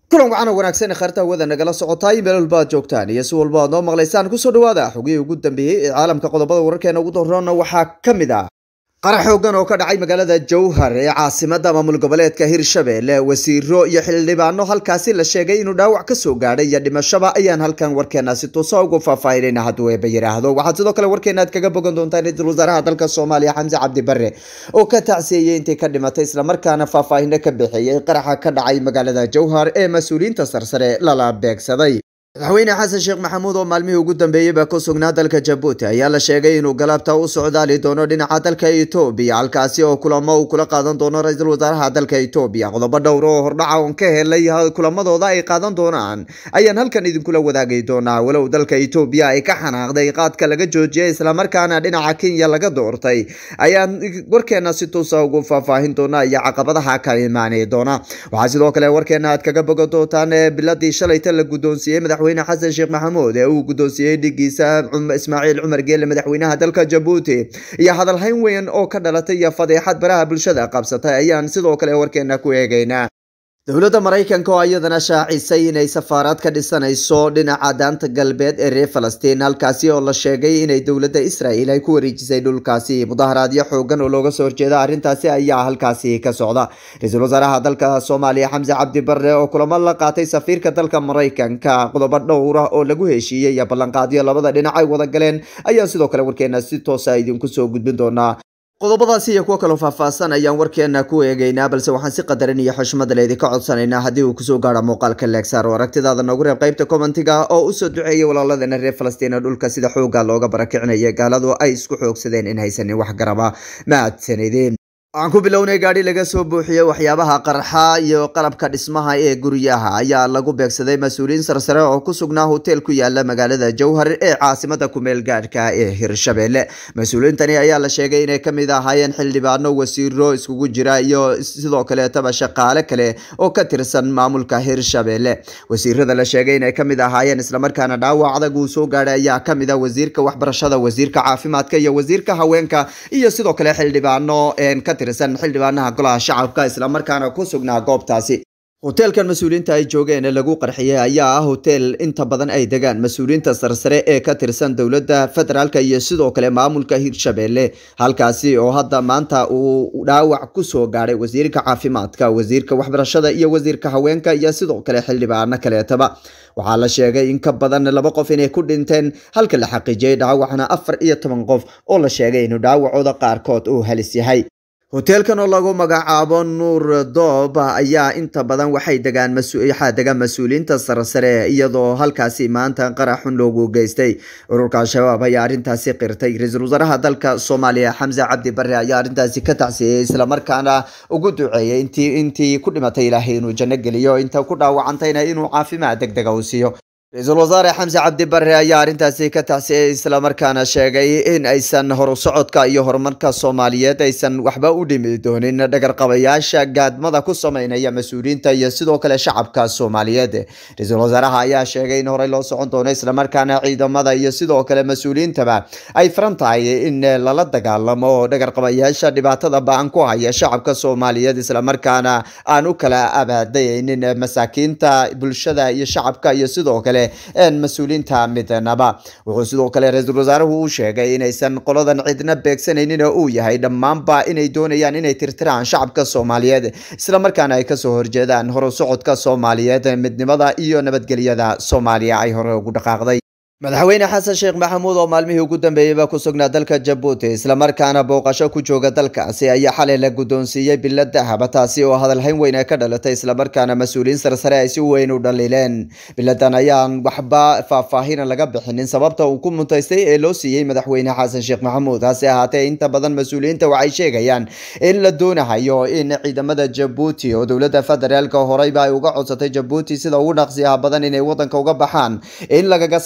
kulan wacan oo wanaagsan khaarta hawada nagala socotaay meel walba aad joogtaan iyo si walba aad noo maqlaysaan kusoo dhawaada xogihii ugu dambeeyey ee caalamka qodobada wararkeena ugu doorroona waxaa ka mid ah qarax xoogan oo ka dhacay magaalada jowhar ee caasimada maamul goboleedka hirshabelle wasiiro iyo xildhibaano halkaasi la sheegay inuu dhaawac kasoo gaadhay iyo dhimashaba ayaan halkan warkeena si tuusa ugu faahfaahinayna hadduu eeba yidhaahdo waxaad sidoo kale warkeena aad kaga bogan doontaan ra-iisul wasaaraha dalka soomaaliya xamse cabdi bare oo ka tacsiyeeyey intii ka dhimatay islamarkaana faahfaahino ka bixiyey qaraxa ka dhacay magaalada jowhar ee mas-uuliyiinta sarsare lala beegsaday madaxweyne xasan sheekh maxamuud oo maalmihii ugu dambeeyeyba ku sugnaa dalka jabuuti ayaa la sheegay inuu galabta u socdaali doono dhinaca dalka etoobiya halkaasi oo kulamo uu kula qaadan doono ra-iisul wasaaraha dalka etoobiya qodobo dhowr oo hordhaca oon ka helay kulamadooda ay qaadan doonaan ayaan halkan idinkula wadaagi doonaa walow dalka etoobiya ay ka xanaaqday qaadka laga joojiyay islamarkaana dhinaca kenya laga doortay ayaan warkeena si tuusa ugu faahfaahin doona iyo caqabadaha ka imaani doona waxaa sidoo kale warkeena aad kaga bogan doontaan biladii shalayta la guddoonsiiyey madaxweyne xasan sheekh maxamuud ee uu guddoonsiiyey dhigiisa ismaaciil cumar geelle madaxweynaha dalka jabuuti iyo hadalhayn weyn oo ka dhalatay iyo fadeexad baraha bulshada qabsatay ayaan sidoo kale warkeena ku eegaynaa dowladda maraykanka oo iyadana shaacisay inay safaaraad ka dhisanayso dhinaca daanta galbeed ee reer falastiin halkaasi oo la sheegay inay dowladda israel ay ku wareejisay dhulkaasi mudaharaadyo xoogan oo looga soo horjeeda arrintaasi ayaa halkaasi ka socda ra-iisul wasaaraha dalka soomaaliya xamse cabdi bare oo kulamo la qaatay safiirka dalka maraykanka qodobo dhowr ah oo lagu heshiiyey iyo ballanqaadyo labada dhinac ay wada galeen ayaa sidoo kale warkeena si toosa idinku soo gudbin doonaa qodobadaasi iyo kuwo kaloo faahfaahsan ayaan warkeena ku eegaynaa balse waxaan si qadarin iyo xushmada leydinka codsanaynaa haddii uu kusoo gaaro muuqaalka leegsaar oo aragtidaada noogu reeb qaybta commentiga oo usoo duceeyay walaaladeena reer falastiin dhulka sida xooga looga barakicinaya gaaladu ay isku xoogsadeen in haysanin wax garaba mahadsanideen waxaan ku bilownay gaadhi laga soo buuxiyey waxyaabaha qarxa iyo qalabka dhismaha ee guryaha ayaa lagu beegsaday mas-uuliyiin sarsare oo ku sugnaa hotel ku yaala magaalada jowhar ee caasimada kumeel gaadhka ee hirshabelle mas-uuliyiintani ayaa la sheegay inay kamid ahaayeen xildhibaano wasiiro iskugu jira iyo sidoo kaleetaba shaqaale kale oo ka tirsan maamulka hirshabelle wasiirada la sheegay inay kamid ahaayeen islamarkaana dhaawac adag uu soo gaadhay ayaa kamid ah wasiirka waxbarashada wasiirka caafimaadka iyo wasiirka haweenka iyo sidoo kale xildhibaano ka tirsan xildhibaanaha golaha shacabka islamarkaana ku sugnaa goobtaasi hoteelkan mas-uuliyiinta ay joogeen ee lagu qarxiyey ayaa ah hotel inta badan ay degaan mas-uuliyiinta sarsare ee ka tirsan dowladda federaalka iyo sidoo kale maamulka hirshabelle halkaasi oo hadda maanta uu dhaawac kusoo gaadhay wasiirka caafimaadka wasiirka waxbarashada iyo wasiirka haweenka iyo sidoo kale xildhibaano kaleetaba waxaa la sheegay in ka badan laba qof inay ku dhinteen halka la xaqiijiyey dhaawacna afar iyo toban qof oo la sheegay inuu dhaawacooda qaarkood uu halis yahay hoteelkan oo lagu magacaabo nuur doob ayaa inta badan waxay degaan waxaa degaan mas-uuliyiinta sarsare iyadoo halkaasi maanta qaraxun loogu geystay ururka al-shabaab ayaa arrintaasi qirtay ra-iisul wasaaraha dalka soomaaliya xamse cabdi bare ayaa arrintaasi ka tacsiiyey islamarkaana ugu duceeyey intii intii ku dhimatay ilaahay inuu janno geliyo inta ku dhaawacantayna inuu caafimaad deg dega u siiyo ra-iisul wasaare xamse cabdi bare ayaa arrintaasi ka tacsiyey islamarkaana sheegay in aysan horu socodka iyo horumarka soomaaliyeed aysan waxba u dhimi doonin dhagarqabayaasha gaadmada ku sameynaya mas-uuliyiinta iyo sidoo kale shacabka soomaaliyeed ra-iisul wasaaraha ayaa sheegay in horey loo socon doono islamarkaana ciidamada iyo sidoo kale mas-uuliyiintaba ay faran tahay in lala dagaalamo dhagarqabayaasha dhibaatada ba-an ku haya shacabka soomaaliyeed islamarkaana aan u kala abaadaynin masaakiinta bulshada iyo shacabka iyo sidoo kale mas-uuliyiinta midnaba wuxuu sidoo kale ra-iisul wasaaruhu uu sheegay inaysan qoladan cidna beegsanaynin oo uu yahay dhammaanba inay doonayaan inay tirtiraan shacabka soomaaliyeed islamarkaana ay kasoo horjeedaan horu socodka soomaaliyeed midnimada iyo nabadgelyada soomaaliya ay hore ugu dhaqaaqday madaxweyne xasan sheekh maxamuud oo maalmihii ugu dambeeyeyba ku sugnaa dalka jabuuti islamarkaana booqasho ku jooga dalkaasi ayaa xalay la guddoonsiiyey bilo dahaba taasi oo hadalhayn weyn ay ka dhalatay islamarkaana mas-uuliyiin sarsare ay si weyn u dhaliileen biladan ayaan waxba faahfaahina laga bixinin sababta uu ku muntaystay ee loo siiyey madaxweyne xasan sheekh maxamuud hase ahaatee inta badan mas-uuliyiinta waxay sheegayaan in la doonahayo in ciidamada jabuuti oo dowladda federaalka horeyba ay uga codsatay jabuuti sida ugu dhaqsiyaha badan inay wadanka uga baxaan in lagaga sasabanay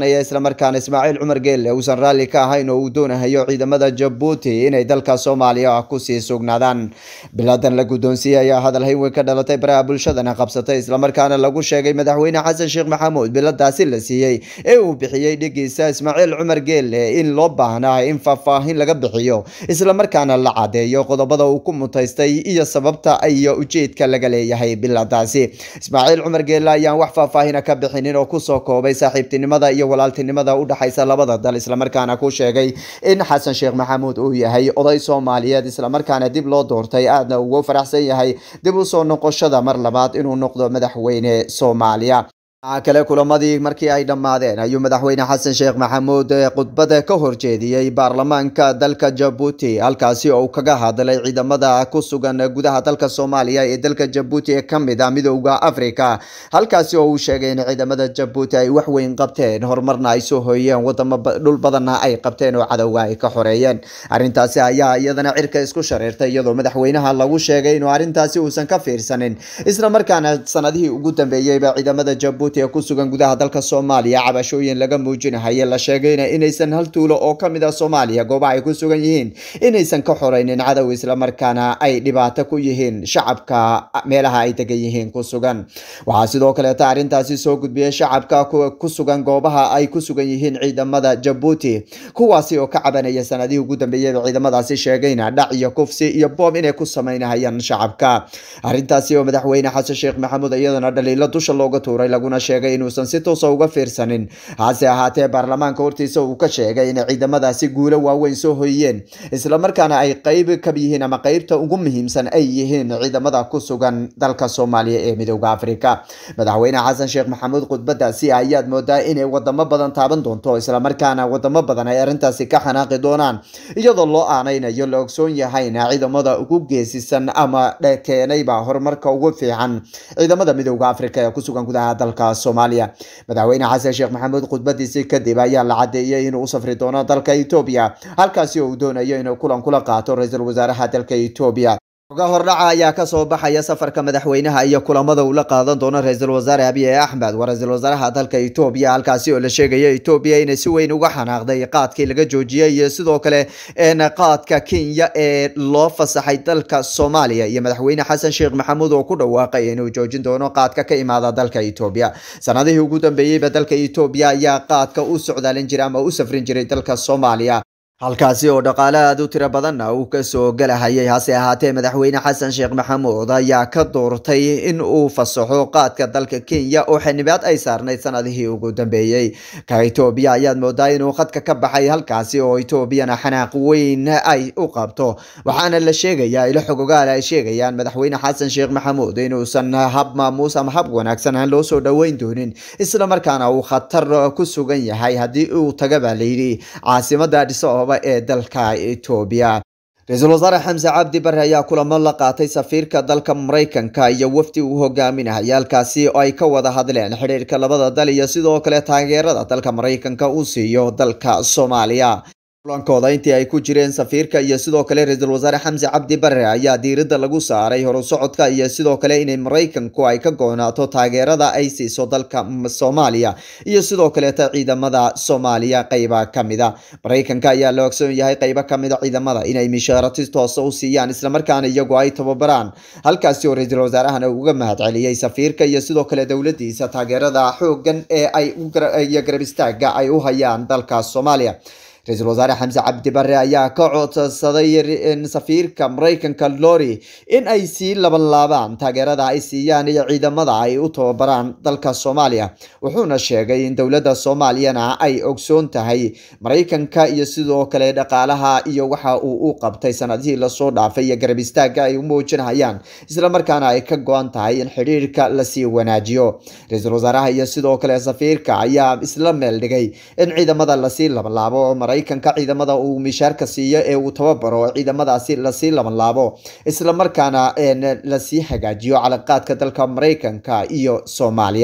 cabanaya islamarkaana ismaaciil cumar geelle uusan raalli ka ahayn oo uu doonahayo ciidamada jabuuti inay dalka soomaaliya kusii sugnaadaan biladan la guddoonsiiyey ayaa hadal hayn weyn ka dhalatay baraha bulshadana qabsatay islamarkaana lagu sheegay madaxweyne xasan sheekh maxamuud biladaasi la siiyey ee uu bixiyey dhigiisa ismaaciil cumar geelle in loo baahnaa in faahfaahin laga bixiyo islamarkaana la cadeeyo qodobada uu ku mutaystay iyo sababta iyo ujeedka laga leeyahay biladaasi ismaaciil cumar geelle ayaan wax faahfaahina ka bixinin oo kusoo koobay saaxiibtinimada iyo walaaltinimada u dhexaysa labada dal islamarkaana ku sheegay in xasan sheekh maxamuud uu yahay oday soomaaliyeed islamarkaana dib loo doortay aadna ugu faraxsan yahay dib u soo noqoshada mar labaad inuu noqdo madaxweyne soomaaliya waxaa kale kulamadii markii ay dhammaadeen ayuu madaxweyne xasan sheekh maxamuud khudbada ka horjeediyey baarlamaanka dalka jabuuti halkaasi oo uu kaga hadlay ciidamada ku sugan gudaha dalka soomaaliya ee dalka jabuuti ee kamid ah midooda africa halkaasi oo uu sheegay in ciidamada jabuuti ay wax weyn qabteen horumarna ay soo hooyeen wadamo dhul badanna ay qabteen oo cadowga ay ka xoreeyeen arrintaasi ayaa iyadana cirka isku shareertay iyadoo madaxweynaha lagu sheegay inuu arrintaasi uusan ka fiirsanin islamarkaana sanadihii ugu dambeeyeyba ciidamada jabuuti ku sugan gudaha dalka soomaaliya cabashooyin laga muujinahaye la sheegayna inaysan hal tuulo oo kamid ah soomaaliya goobaha ay ku sugan yihiin inaysan ka xoreynin cadow islamarkaana ay dhibaato ku yihiin shacabka meelaha ay degan yihiin ku sugan waxaa sidoo kaleeta arrintaasi soo gudbiyey shacabka ku sugan goobaha ay ku sugan yihiin ciidamada jabuuti kuwaasi oo ka cabanaya sanadihii ugu dambeeyeyba ciidamadaasi sheegayna dhac iyo kufsi iyo boob inay ku sameynahayaan shacabka arrintaasi oo madaxweyne xasan sheekh maxamuud iyadana dhaliilo dusha looga tuuray laguna sheegay inuusan si toosa uga fiirsanin hase ahaatee baarlamaanka hortiisa uu ka sheegay inay ciidamadaasi guulo waaweyn soo hoyiyeen islamarkaana ay qeyb ka yihiin ama qeybta ugu muhiimsan ay yihiin ciidamada ku sugan dalka soomaaliya ee midooda afrika madaxweyne xasan sheekh maxamuud khudbadaasi ayaad moodaa inay wadamo badan taaban doonto islamarkaana wadamo badan ay arrintaasi ka xanaaqi doonaan iyadoo loo aanaynayo la ogsoon yahayna ciidamada ugu geesisan ama keenayba horumarka ugu fiican ciidamada midooda afrika ee kusugan gudaha dalka soomaaliya madaxweyne xasan sheekh maxamuud khudbadiisii kadib ayaa la cadeeyey inuu u safri doono dalka etoobiya halkaasi oo uu doonayo inuu kulan kula qaato ra-iisul wasaaraha dalka etoobiya oga hordhaca ayaa kasoo baxaya safarka madaxweynaha iyo kulamada uu la qaadan doono ra-iisul wasaare abiy axmed waa ra-iisul wasaaraha dalka etoobiya halkaasi oo la sheegaya etoobiya inay si weyn uga xanaaqday qaadkii laga joojiyey iyo sidoo kale qaadka kenya ee loo fasaxay dalka soomaaliya iyo madaxweyne xasan sheekh maxamuud oo ku dhawaaqay inuu joojin doono qaadka ka imaada dalka etoobiya sanadihii ugu dambeeyeyba dalka etoobiya ayaa qaadka u socdaalin jiray ama u safrin jiray dalka soomaaliya halkaasi oo dhaqaale aada u tiro badanna uu kasoo galahayay hase ahaatee madaxweyne xasan sheekh maxamuud ayaa ka doortay in uu fasaxo qaadka dalka kenya oo xildhibaad ay saarnayd sanadihii ugu dambeeyey ka etoobiya ayaad moodaa inuu khadka ka baxay halkaasi oo etoobiyana xanaaq weyn ay u qabto waxaana la sheegayaa ilo xogogaal ay sheegayaan madaxweyne xasan sheekh maxamuud inuusan hab maamuus ama hab wanaagsan aan loo soo dhoweyn doonin islamarkaana uu khatar ku sugan yahay haddii uu taga baa layidhi caasimada dhiso ee dalka etoobiya ra-iisul wasaare xamse cabdi bare ayaa kulamo la qaatay safiirka dalka maraykanka iyo wafdi uu hogaaminaya halkaasi oo ay ka wada hadleen xidhiirka labada dal iyo sidoo kale taageerada dalka maraykanka uu siiyo dalka soomaaliya kulankooda intii ay ku jireen safiirka iyo sidoo kale ra-iisul wasaare xamse cabdi bare ayaa diiradda lagu saaray horusocodka iyo sidoo kale inay maraykanku ay ka goonaato taageerada ay siiso dalka soomaaliya iyo sidoo kaleeta ciidamada soomaaliya qeyba kamida maraykanka ayaa la ogsoon yahay qeybo kamida ciidamada inay mishaarati toosa u siiyaan islamarkaana iyagu ay tababaraan halkaasi oo ra-iisul wasaarahana uga mahadceliyey safiirka iyo sidoo kale dowladiisa taageerada xoogan ee ay iyo garab istaaga ay u hayaan dalka soomaaliya ra-iisul wasaare xamse cabdi bare ayaa ka codsaday safiirka maraykanka lori in ay sii labanlaabaan taageerada ay siiyaan iyo ciidamada ay u tababaraan dalka soomaaliya wuxuuna sheegay in dowladda soomaaliyana ay ogsoon tahay maraykanka iyo sidoo kale dhaqaalaha iyo waxa uu u qabtay sanadihii lasoo dhaafay iyo garab istaaga ay u muujinayaan islamarkaana ay ka go-an tahay in xidhiirka lasii wanaajiyo ra-iisul wasaaraha iyo sidoo kale safiirka ayaa isla meel dhigay in ciidamada lasii labanlaabo maraykanka ciidamada uu mishaarka siiyo ee uu tababaro ciidamadaasi lasii labanlaabo islamarkaana lasii hagaajiyo calaqaadka dalka maraykanka iyo soomaaliya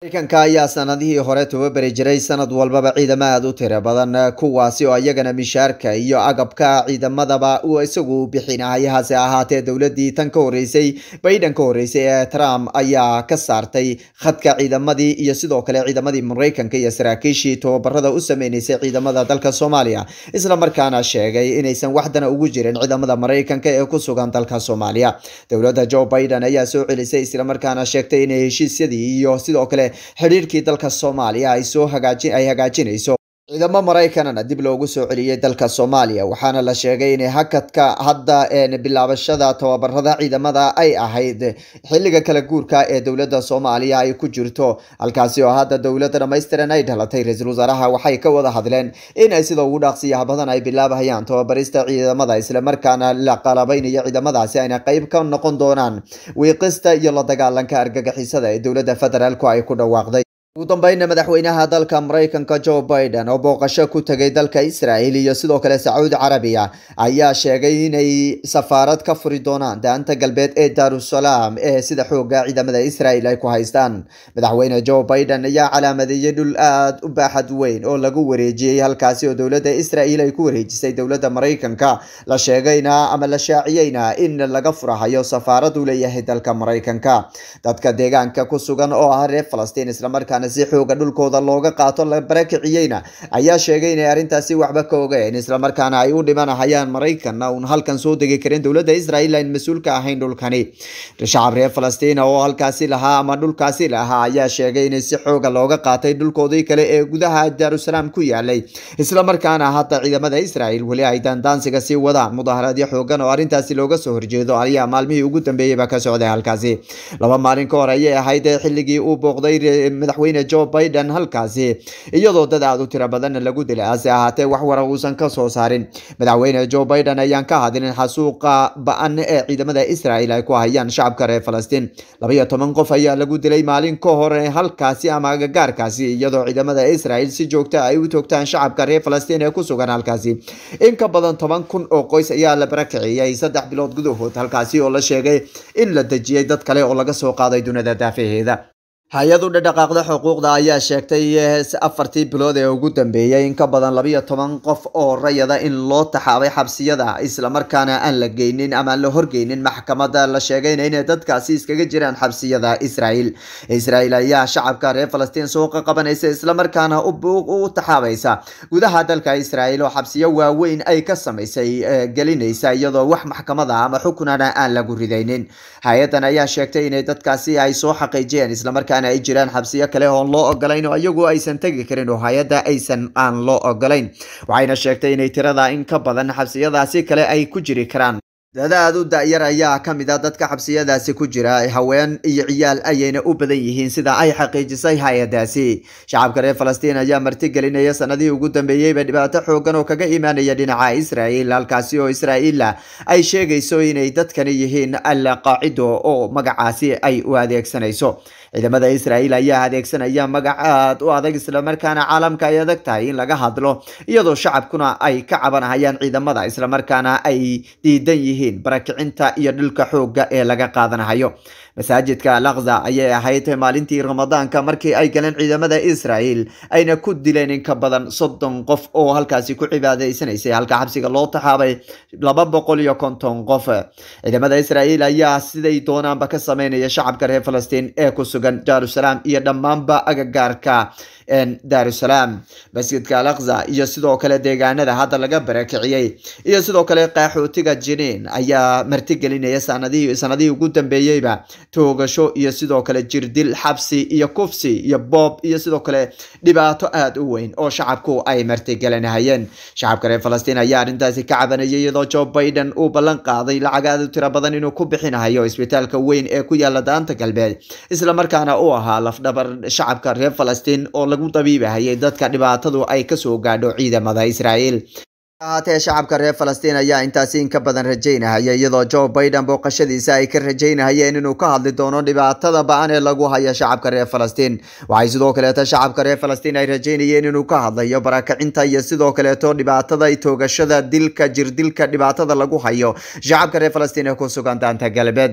mareykanka ayaa sanadihii hore tababari jiray sanad walbaba ciidamo aada u tiro badan kuwaasi oo iyagana mishaarka iyo agabka ciidamadaba uu isagu bixinay hase ahaatee dowladii tan ka horeysay bayden ka horeysay ee trump ayaa ka saartay khadka ciidamadii iyo sidoo kale ciidamadii mareykanka iyo saraakiishii tababarada u sameyneysay ciidamada dalka soomaaliya isla markaana sheegay inaysan waxdana ugu jirin ciidamada mareykanka ee ku sugan dalka soomaaliya dowladda joe biden ayaa soo celisay islamarkaana sheegtay inay heshiisyadii iyo sidoo kale xidhiirkii dalka soomaaliya ay soo hagaajin ay hagaajinayso ciidamo maraykanana dib loogu soo celiyey dalka soomaaliya waxaana la sheegay inay hakadka hadda bilaabashada tababarada ciidamada ay ahayd xilliga kala guurka ee dowladda soomaaliya ay ku jirto halkaasi oo hadda dowladda dhammaystiran ay dhalatay ra-iisul wasaaraha waxay ka wada hadleen in ay sida ugu dhaaqsiyaha badan ay bilaabayaan tababarista ciidamada islamarkaana la qalabeynayo ciidamadaasi ayna qeyb ka noqon doonaan wiiqista iyo la dagaalanka argagixisada ee dowladda federaalku ay ku dhawaaqday ugu dambeynna madaxweynaha dalka maraykanka joe biden oo booqasho ku tegay dalka israel iyo sidoo kale sacuudi carabiya ayaa sheegay inay safaarad ka furi doonaan daanta galbeed ee daarusalaam ee sida xooga ciidamada israel ay ku haystaan madaxweyne joe biden ayaa calaamadeeyey dhul aada u baaxad weyn oo lagu wareejiyey halkaasi oo dowladda israel ay ku wareejisay dowladda maraykanka la sheegayna ama la shaaciyeyna in laga furahayo safaarad uu leeyahay dalka maraykanka dadka deegaanka ku sugan oo ah reer falastiin islamarkaa si xooga dhulkooda looga qaato la barakiciyeyna ayaa sheegay inay arrintaasi waxba ka ogeen islamarkaana ay u dhimanahayaan maraykanna uun halkan soo degi karin dowladda israel ayn mas-uul ka ahayn dhulkani shacab reer falastiina oo halkaasi lahaa ama dhulkaasi lahaa ayaa sheegay inay si xooga looga qaatay dhulkoodii kale ee gudaha daarusalaam ku yaalay islamarkaana hadda ciidamada israel weli ay daandaansiga sii wadaan mudaharaadyo xoogan oo arrintaasi looga soo horjeedo ayaa maalmihii ugu dambeeyeyba ka socday halkaasi laba maalin ka hor ayay ahayd xilligii uu booqday madaxweyne joe biden halkaasi iyadoo dad aada u tiro badanna lagu dilay hase ahaatee wax wara uusan ka soo saarin madaxweyne joe biden ayaan ka hadlin xasuuqa ba-an ee ciidamada israel ay ku hayaan shacabka reer falastiin labaiyo toban qof ayaa lagu dilay maalin ka hore halkaasi ama agagaarkaasi iyadoo ciidamada israel si joogta ay u toogtaan shacabka reer falastiin ee ku sugan halkaasi in ka badan toban kun oo qoys ayaa la barakiciyey saddex bilood gudahood halkaasi oo la sheegay in la dejiyey dad kale oo laga soo qaaday dunida daafaheeda hay-ad u dhadhaqaaqda xuquuqda ayaa sheegtay afartii bilood ee ugu dambeeyay in ka badan labiyo toban qof oo rayada in loo taxaabay xabsiyada islamarkaana aan la geynin ama aan la horgeynin maxkamada la sheegayna inay dadkaasi iskaga jiraan xabsiyada israel israel ayaa shacabka reer falastiin suuqa qabanaysa islamarkaana u taxaabaysa gudaha dalka israel oo xabsiyo waaweyn ay ka samaysay gelinaysa iyadoo wax maxkamada ama xukunana aan lagu ridaynin hay-adan ayaa sheegtay inay dadkaasi ay soo xaqiijiyeen islamarkaana ay jiraan xabsiyo kale oon loo ogolayn oo iyagu aysan tegi karin oo hay-adda aysan aan loo ogolayn waxayna sheegtay inay tirada in ka badan xabsiyadaasi kale ay ku jiri karaan dad aada u da-yar ayaa ka mid a dadka xabsiyadaasi ku jira haween iyo ciyaal ayayna u badan yihiin sida ay xaqiijisay hay-adaasi shacabka reer falastiin ayaa martigelinaya sanadihii ugu dambeeyeyba dhibaato xoogan oo kaga imaanaya dhinaca israel halkaasi oo israa'iila ay sheegayso inay dadkani yihiin al qaacido oo magacaasi ay u adeegsanayso ciidamada israel ayaa adeegsanaya magac aad u adag islamarkaana caalamka ay adag tahay in laga hadlo iyadoo shacabkuna ay ka cabanahayaan ciidamada islamarkaana ay diidan yihiin barakicinta iyo dhulka xoogga ee laga qaadanahayo masaajidka alaqza ayay ahayd maalintii ramadaanka markii ay galeen ciidamada israel ayna ku dileen in ka badan soddon qof oo halkaasi ku cibaadaysanaysay halka xabsiga loo taxaabay laba boqol iyo konton qof ciidamada israel ayaa siday doonaanba ka sameynaya shacabka reer falastiin ee ku sugan jerusalem iyo dhammaanba agagaarka daarusalaam masjidka alaqza iyo sidoo kale deegaanada hadda laga barakiciyey iyo sidoo kale qaxootiga jiniin ayaa martigelinaya sanadihii sanadihii ugu dambeeyeyba toogasho iyo sidoo kale jirdil xabsi iyo kufsi iyo boob iyo sidoo kale dhibaato aada u weyn oo shacabku ay martigelinahayeen shacabka reer falastiin ayaa arrintaasi ka cabanayay iyadoo joe biden uu ballan qaaday lacag aada u tiro badan inuu ku bixinahayo isbitaalka weyn ee ku yaala daanta galbeed islamarkaana uu ahaa lafdhabar shacabka reer falastiin oo lagu dabiibahayay dadka dhibaatadu ay kasoo gaadho ciidamada israel ahaatee shacabka reer falastiin ayaa intaasi in ka badan rajaynahaya iyadoo joe biden booqashadiisa ay ka rajaynahayeen inuu ka hadli doono dhibaatada ba-an ee lagu hayo shacabka reer falastiin waxay sidoo kaleeto shacabka reer falastiin ay rajaynayeen inuu ka hadlayo barakacinta iyo sidoo kaleeto dhibaatada toogashada dilka jirdilka dhibaatada lagu hayo shacabka reer falastiin ee ku sugan daanta galbeed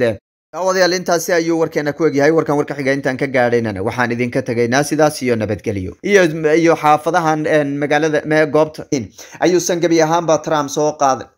daawadayaal intaasi ayuu warkeena ku egyahay warkan warka xiga intaan ka gaadhaynana waxaan idinka tegaynaa sidaas iyo nabadgelyo iyo iyo xaafadahan magaalada goobta ayuusan gebi ahaanba trump soo qaaday